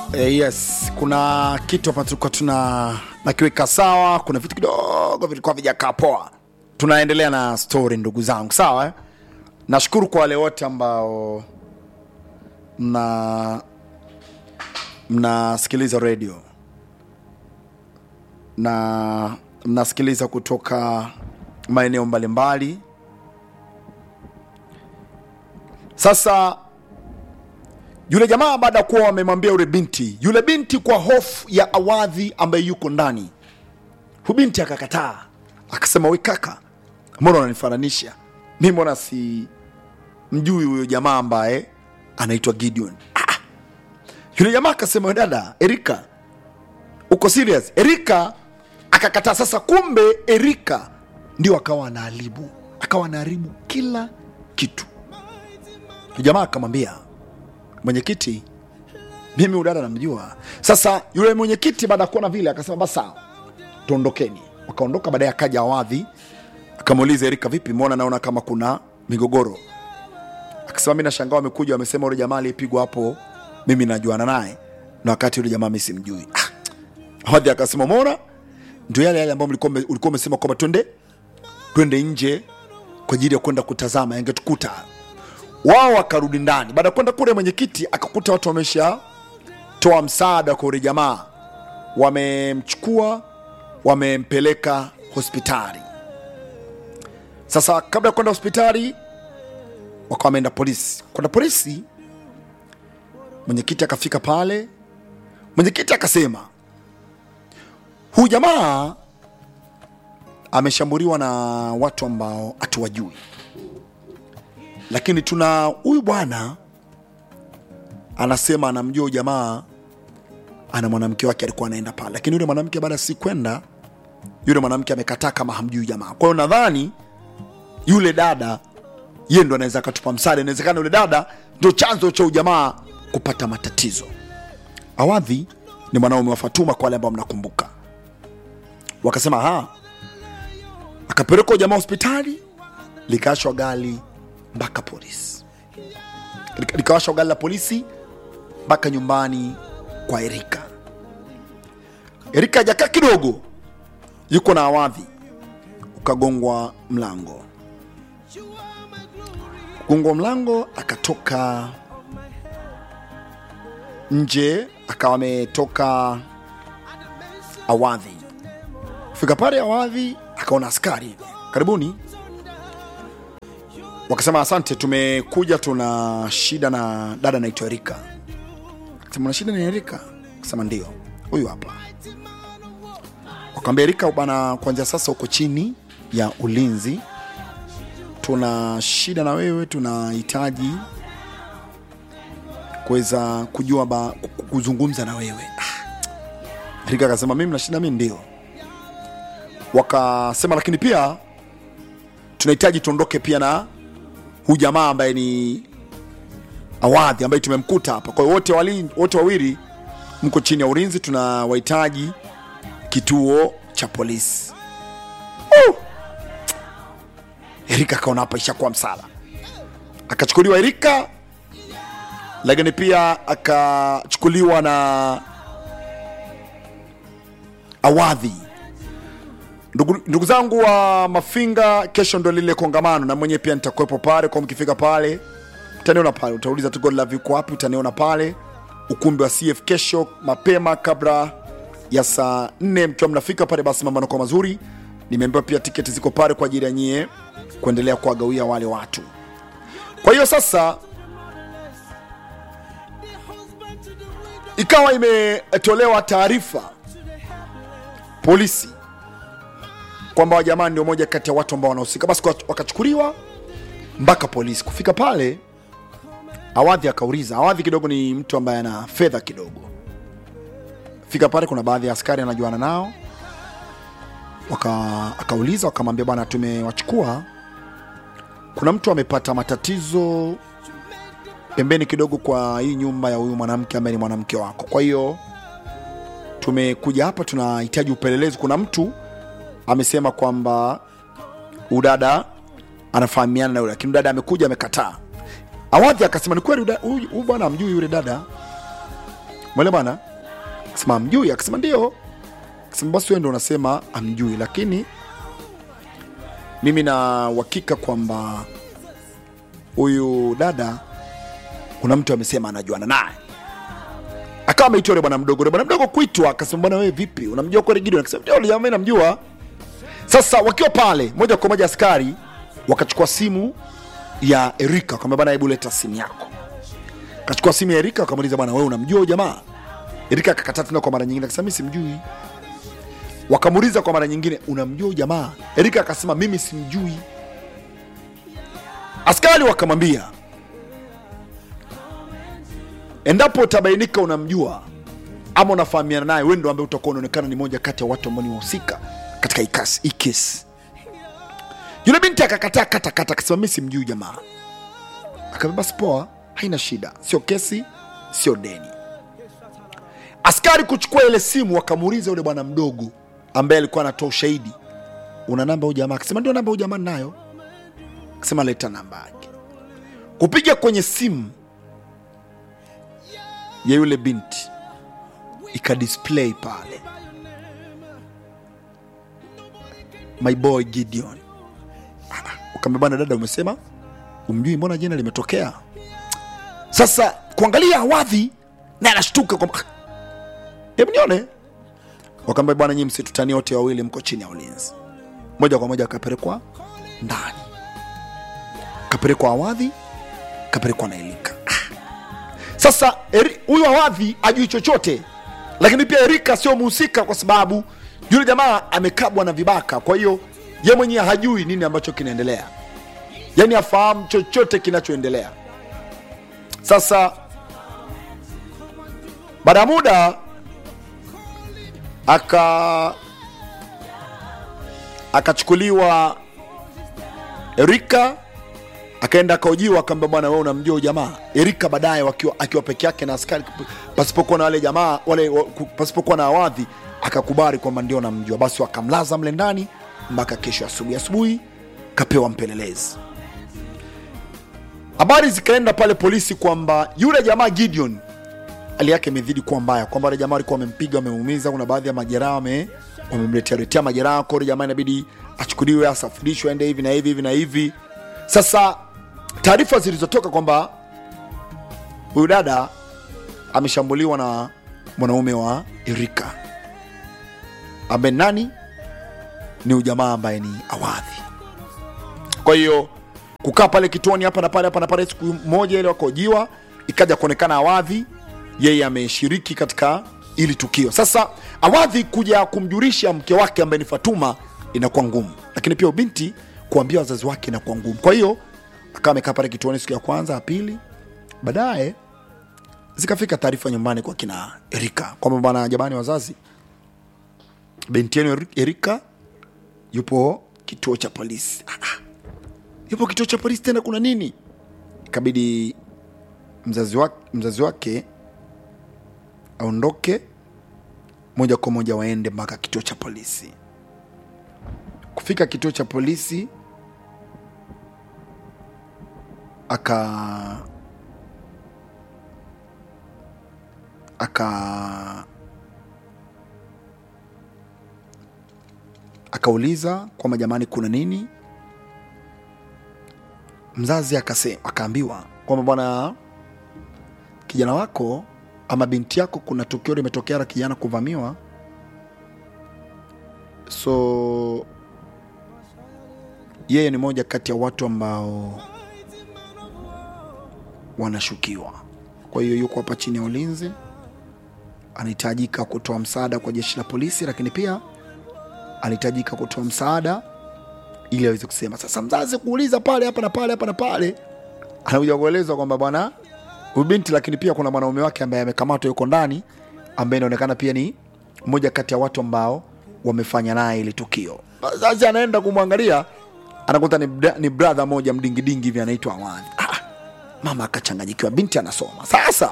Eh, yes, kuna kitu hapa tulikuwa tuna nakiweka sawa. Kuna vitu kidogo vilikuwa vijakaa poa. Tunaendelea na story ndugu zangu, sawa eh? Nashukuru kwa wale wote ambao mna mnasikiliza redio na mnasikiliza kutoka maeneo mbalimbali. Sasa yule jamaa baada ya kuwa wamemwambia yule binti, yule binti kwa hofu ya awadhi ambaye yuko ndani, hu binti akakataa, akasema we kaka, mbona unanifananisha mi, mbona si mjui huyo jamaa ambaye anaitwa Gideon? Ah, yule jamaa akasema we dada Erika, uko serious? Erika akakataa. Sasa kumbe Erika ndio akawa anaharibu, akawa anaharibu kila kitu. Yule jamaa akamwambia mwenyekiti, mimi udada namjua. Sasa yule mwenyekiti baada ya kuona vile akasema basi sawa, tuondokeni. Wakaondoka. Baadaye akaja Awadhi akamuuliza Erika, vipi, mbona naona kama kuna migogoro? Akasema mi nashangaa, wamekuja wamesema yule jamaa aliyepigwa hapo mimi najuana naye, na wakati yule jamaa mi simjui. Ah, Awadhi akasema umeona, ndio yale yale ambayo mlikuwa mme- ulikuwa umesema kwamba twende twende nje kwa ajili ya kwenda kutazama yangetukuta wao wakarudi ndani. Baada ya kwenda kule, mwenyekiti akakuta watu wameshatoa msaada kwa yule jamaa, wamemchukua wamempeleka hospitali. Sasa kabla ya kwenda hospitali, wakawa wameenda polisi. Kwenda polisi, mwenyekiti akafika pale, mwenyekiti akasema huyu jamaa ameshambuliwa na watu ambao hatuwajui lakini tuna huyu bwana anasema anamjua huyu jamaa, ana mwanamke wake alikuwa anaenda pale, lakini yule mwanamke baada ya si kwenda, yule mwanamke amekataa kama hamjui huyu jamaa. Kwa hiyo nadhani yule dada yeye ndo anaweza akatupa msaada. Inawezekana yule dada ndo chanzo cha huyu jamaa kupata matatizo. Awadhi ni mwanaume wa Fatuma, kwa wale ambao mnakumbuka, wakasema ha, akapelekwa huyu jamaa hospitali, likaashwa gari mpaka polisi, Lika- likawashwa gari la polisi mpaka nyumbani kwa Erika. Erika hajakaa kidogo, yuko na Awadhi, ukagongwa mlango. Kugongwa mlango, akatoka nje, akawa ametoka Awadhi. Fika pale Awadhi, akaona askari, karibuni wakasema asante, tumekuja tuna shida na dada anaitwa Erika. Akasema una shida na Erika? Akasema ndio, huyu hapa. Wakamwambia Erika bana, kuanzia sasa uko chini ya ulinzi, tuna shida na wewe, tunahitaji kuweza kujua ba, ku- kuzungumza na wewe. Ah. Erika akasema mimi na shida, mimi ndio. Wakasema lakini pia tunahitaji tuondoke pia na huyu jamaa ambaye ni Awadhi ambaye tumemkuta hapa. Kwa hiyo wote wali- wote wawili mko chini ya ulinzi, tunawahitaji kituo cha polisi. Uh! Erika akaona hapa ishakuwa msala, akachukuliwa Erika, lakini pia akachukuliwa na Awadhi. Ndugu, ndugu zangu wa Mafinga, kesho ndo lile kongamano, na mwenyewe pia nitakuwepo pale. Kwa mkifika pale utaniona pale, utauliza tu God Love yuko wapi, utaniona pale ukumbi wa CF kesho mapema, kabla ya saa nne mkiwa mnafika pale, basi mambo yanakuwa mazuri. Nimeambiwa pia tiketi ziko pale kwa ajili ya nyie kuendelea kuwagawia wale watu. Kwa hiyo sasa ikawa imetolewa taarifa polisi kwamba wajamaa ndio moja kati ya watu ambao wanahusika, basi kwa- wakachukuliwa mpaka polisi. Kufika pale, Awadhi akauliza. Awadhi kidogo ni mtu ambaye ana fedha kidogo. Fika pale, kuna baadhi ya askari anajuana nao, waka akauliza, wakamwambia bwana, tumewachukua, kuna mtu amepata matatizo pembeni kidogo kwa hii nyumba ya huyu mwanamke ambaye ni mwanamke wako, kwa hiyo tumekuja hapa, tunahitaji upelelezi. Kuna mtu amesema kwamba udada anafahamiana na yule, lakini dada amekuja amekataa. Awadhi akasema ni kweli, uda- huyu huyu bwana amjui yule dada. mwele bana akasema amjui akasema ndio akasema basi wewe ndo unasema amjui lakini mimi na uhakika kwamba huyu dada kuna mtu amesema anajuana naye akawa ameitwa yule bwana mdogo yule bwana mdogo kuitwa akasema bwana wewe vipi unamjua kweli Gideon akasema ndio yule jamaa namjua sasa wakiwa pale moja kwa moja askari wakachukua simu ya Erika wakamwambia bwana hebu leta simu yako akachukua simu ya Erika akamuuliza bwana wewe unamjua huyu jamaa Erika akakataa tena kwa mara nyingine akasema mimi simjui wakamuuliza kwa mara nyingine unamjua huyu jamaa Erika akasema mimi simjui askari wakamwambia endapo utabainika unamjua ama unafahamiana naye wewe ndo ambaye utakuwa unaonekana ni moja kati ya watu ambao ni wahusika katika hii kasi- hii kesi yule binti akakataa kata kata akasema mimi simjui jamaa akaambia basi poa haina shida sio kesi sio deni askari kuchukua ile simu wakamuuliza yule bwana mdogo ambaye alikuwa anatoa ushahidi una namba huyu jamaa akasema ndio namba huyu jamaa nayo akasema leta namba yake kupiga kwenye simu ya yule binti ikadisplay pale my boy gideon Ah, ukaambia bwana dada umesema umjui mbona jina limetokea sasa kuangalia awadhi na anashtuka kwamba "Ah, hebu nione wakaambia bwana nyii msitutani wote wawili mko chini ya ulinzi moja kwa moja akapelekwa ndani kapelekwa awadhi kapelekwa na elika Ah. sasa Eri- huyu awadhi ajui chochote lakini pia erika sio mhusika kwa sababu yule jamaa amekabwa na vibaka kwa hiyo ye mwenyewe hajui nini ambacho kinaendelea yaani afahamu chochote kinachoendelea sasa baada ya muda aka akachukuliwa erika akaenda akaojiwa akaambia bwana wewe unamjua huyu jamaa erika baadaye wakiwa akiwa peke yake na askari pasipokuwa na wale jamaa wale wa- ku- pasipokuwa na awadhi akakubali kwamba ndio namjua basi wakamlaza mle ndani mpaka kesho asubuhi asubuhi kapewa mpelelezi habari zikaenda pale polisi kwamba yule jamaa gideon hali yake imezidi kuwa mbaya kwamba wale jamaa walikuwa wamempiga wamemuumiza kuna baadhi ya majeraha wame wamemletea letea majeraha kwa yule jamaa inabidi achukuliwe asafirishwe aende hivi na hivi hivi na hivi sasa taarifa zilizotoka kwamba huyu dada ameshambuliwa na mwanaume wa Erika ambaye nani ni ujamaa ambaye ni awadhi kwa hiyo kukaa pale kituoni hapa na pale hapa na pale siku moja ile wakojiwa ikaja kuonekana awadhi yeye ameshiriki katika ili tukio sasa awadhi kuja kumjulisha mke wake ambaye ni fatuma inakuwa ngumu lakini pia ubinti kuambia wazazi wake inakuwa ngumu kwa hiyo akawa amekaa pale kituoni siku ya kwanza ya pili baadaye zikafika taarifa nyumbani kwa kina erika kwamba bwana jamani wazazi binti yenu Eri- erika yupo kituo cha polisi ah, ah. yupo kituo cha polisi tena kuna nini ikabidi mzazi wake, mzazi wake aondoke moja kwa moja waende mpaka kituo cha polisi kufika kituo cha polisi aka aka akauliza kwamba jamani kuna nini mzazi akase akaambiwa kwamba bwana kijana wako ama binti yako kuna tukio limetokea la kijana kuvamiwa so yeye ni moja kati ya watu ambao wanashukiwa kwa hiyo yuko hapa chini ya ulinzi anahitajika kutoa msaada kwa jeshi la polisi lakini pia anahitajika kutoa msaada ili aweze kusema sasa mzazi kuuliza pale hapa na pale hapa na pale anakuja kuelezwa kwamba bwana huyu binti lakini pia kuna mwanaume wake ambaye amekamatwa yuko ndani ambaye inaonekana pia ni mmoja kati ya watu ambao wamefanya naye ile tukio sasa anaenda kumwangalia anakuta ni, bra- ni brother moja mdingidingi hivi anaitwa awani ah, mama akachanganyikiwa binti anasoma sasa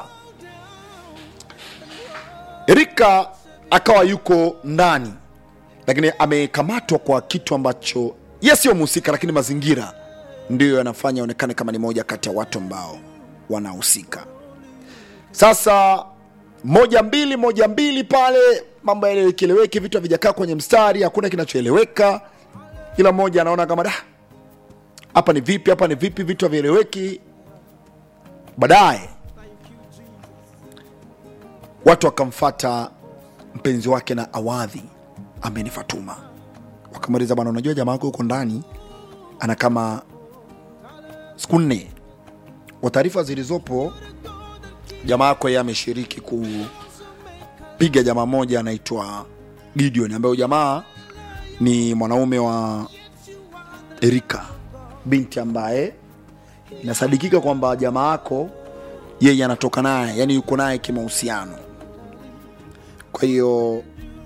erika akawa yuko ndani lakini amekamatwa kwa kitu ambacho ye sio mhusika lakini mazingira ndiyo yanafanya onekane kama ni moja kati ya watu ambao wanahusika sasa moja mbili moja mbili pale mambo yaelewekeleweki vitu havijakaa kwenye mstari hakuna kinachoeleweka kila mmoja anaona kama da hapa ni vipi hapa ni vipi vitu havieleweki baadaye watu wakamfata mpenzi wake na awadhi ambaye ni fatuma wakamweleza bwana unajua jamaa wako huko ndani ana kama siku nne kwa taarifa zilizopo jamaa yako yeye ameshiriki kupiga jamaa moja anaitwa gideon ambayo jamaa ni mwanaume wa erika binti ambaye inasadikika kwamba jamaa yako yeye anatoka naye yani yuko naye kimahusiano kwa hiyo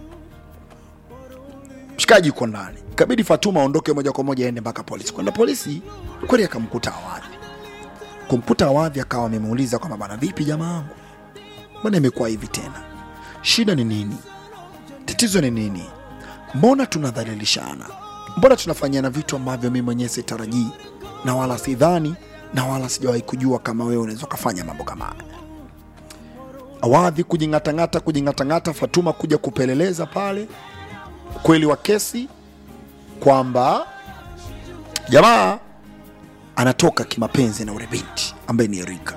mshikaji yuko ndani ikabidi fatuma aondoke moja kwa moja aende mpaka polisi kwenda polisi kweli akamkuta awadhi kumkuta awadhi akawa amemuuliza kwamba bana vipi jamaa wangu mbona imekuwa hivi tena shida ni nini tatizo ni nini mbona tunadhalilishana mbona tunafanyana vitu ambavyo mi mwenyewe sitarajii na wala sidhani na wala sijawahi kujua kama wewe unaweza ukafanya mambo kama haya awadhi kujing'atang'ata kujing'atang'ata fatuma kuja kupeleleza pale ukweli wa kesi kwamba jamaa anatoka kimapenzi na ule binti ambaye ni erika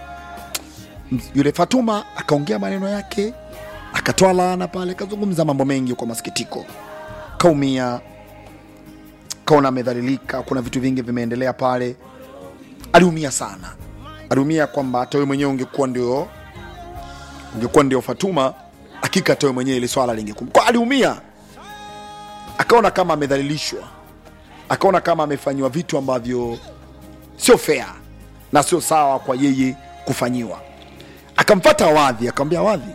yule fatuma akaongea maneno yake akatoa laana pale akazungumza mambo mengi kwa masikitiko kaumia kaona amedhalilika kuna vitu vingi vimeendelea pale aliumia sana aliumia kwamba hata wewe mwenyewe ungekuwa ndio ungekuwa ndio fatuma hakika hata wewe mwenyewe ili swala lingekum kwa aliumia akaona kama amedhalilishwa akaona kama amefanyiwa vitu ambavyo sio fair na sio sawa kwa yeye kufanyiwa akamfata awadhi akamwambia awadhi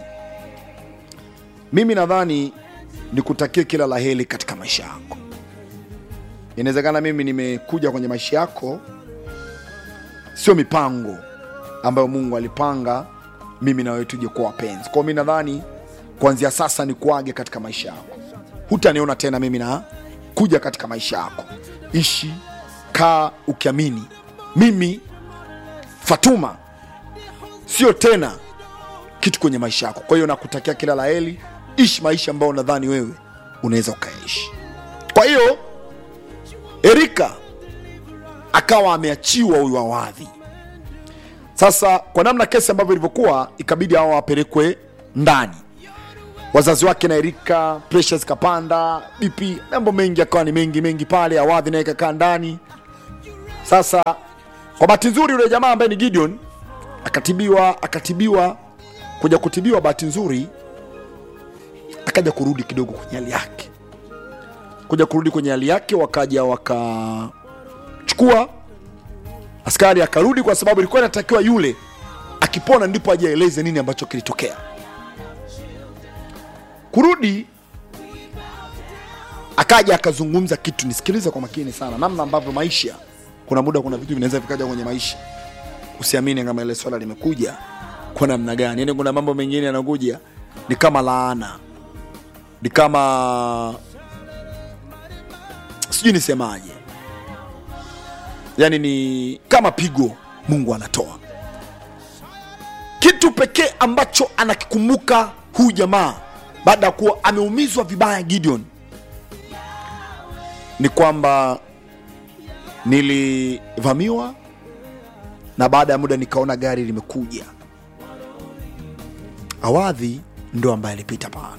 mimi nadhani nikutakie kila la heri katika maisha yako inawezekana mimi nimekuja kwenye maisha yako sio mipango ambayo mungu alipanga mimi na wewe tuje kuwa wapenzi kwao mi nadhani kuanzia sasa ni kuage katika maisha yako hutaniona tena mimi na kuja katika maisha yako ishi kaa ukiamini mimi fatuma sio tena kitu kwenye maisha yako kwa hiyo nakutakia kila la heri ishi maisha ambayo nadhani wewe unaweza ukayaishi kwa hiyo erika akawa ameachiwa huyu awadhi sasa kwa namna kesi ambavyo ilivyokuwa ikabidi hawa wapelekwe ndani wazazi wake na erika presha zikapanda bp mambo mengi akawa ni mengi mengi pale awadhi naye kakaa ndani sasa kwa bahati nzuri yule jamaa ambaye ni gideon akatibiwa akatibiwa kuja kutibiwa bahati nzuri akaja kurudi kidogo kwenye hali yake kuja kurudi kwenye hali yake wakaja wakachukua askari akarudi kwa sababu ilikuwa inatakiwa yule akipona ndipo ajaeleze nini ambacho kilitokea kurudi akaja akazungumza kitu nisikilize kwa makini sana namna ambavyo maisha kuna muda kuna vitu vinaweza vikaja kwenye maisha usiamini kama ile swala limekuja kwa namna gani yani kuna mambo mengine yanakuja ni kama laana ni kama sijui nisemaje yani ni kama pigo mungu anatoa kitu pekee ambacho anakikumbuka huyu jamaa baada ya kuwa ameumizwa vibaya gideon ni kwamba nilivamiwa na baada ya muda nikaona gari limekuja awadhi ndo ambaye alipita pale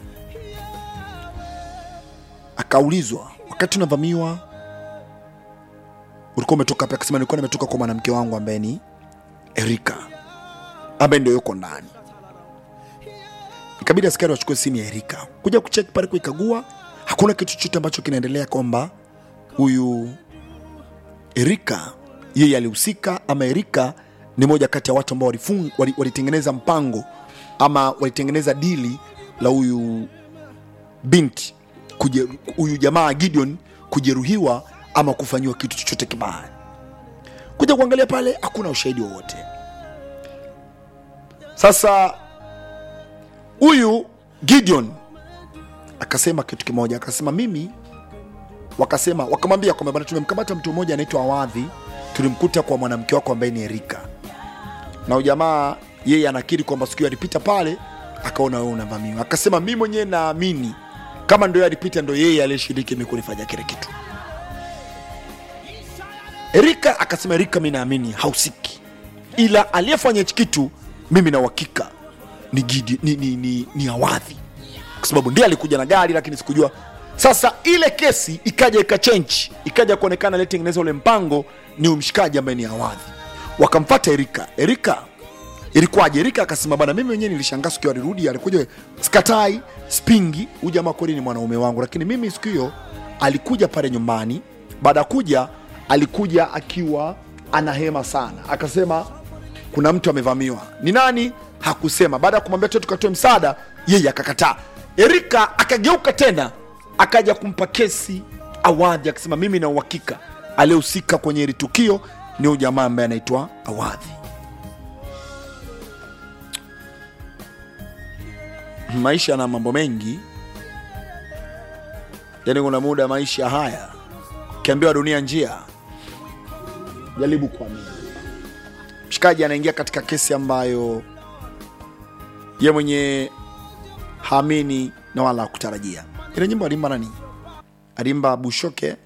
akaulizwa wakati unavamiwa ulikuwa umetoka wapi akasema nilikuwa nimetoka kwa mwanamke wangu ambaye ni erika ambaye ndio yuko ndani ikabidi askari wachukue simu ya erika kuja kucheki pale kuikagua hakuna kitu chochote ambacho kinaendelea kwamba huyu erika yeye alihusika ama erika ni moja kati ya watu ambao walifung- wali- walitengeneza mpango ama walitengeneza dili la huyu binti kuje- huyu jamaa gideon kujeruhiwa ama kufanyiwa kitu chochote kibaya kuja kuangalia pale hakuna ushahidi wowote sasa huyu gideon akasema kitu kimoja akasema mimi wakasema wakamwambia kwamba bwana tumemkamata mtu mmoja anaitwa awadhi tulimkuta kwa mwanamke wako ambaye ni erika na ujamaa yeye anakiri kwamba siku hiyo alipita pale akaona wewe unavamiwa akasema mi mwenyewe naamini kama ndo yeye alipita ndo yeye aliyeshiriki mi kunifanya kile kitu erika akasema erika mi naamini hausiki ila aliyefanya hichi kitu mimi na uhakika ni, Gidi- ni, ni, ni, ni awadhi kwa sababu ndiye alikuja na gari lakini sikujua sasa ile kesi ikaja ikachenji ikaja kuonekana letengeneza ule mpango ni umshikaji ambaye ni awadhi wakamfata erika erika ilikuwaje erika akasema bana mimi mwenyewe nilishangaa siku hiyo alirudi alikuja skatai spingi huyu jamaa kweli ni mwanaume wangu lakini mimi siku hiyo alikuja pale nyumbani baada ya kuja alikuja akiwa anahema sana akasema kuna mtu amevamiwa ni nani hakusema baada ya kumwambia tu tukatoe msaada yeye akakataa erika akageuka tena akaja kumpa kesi awadhi akasema mimi na uhakika aliyehusika kwenye hili tukio ni huyu jamaa ambaye anaitwa awadhi maisha yana mambo mengi yaani kuna muda maisha haya ukiambiwa dunia njia jaribu kuamini mshikaji anaingia katika kesi ambayo ye mwenye haamini na wala hakutarajia ile nyimbo alimba nani alimba bushoke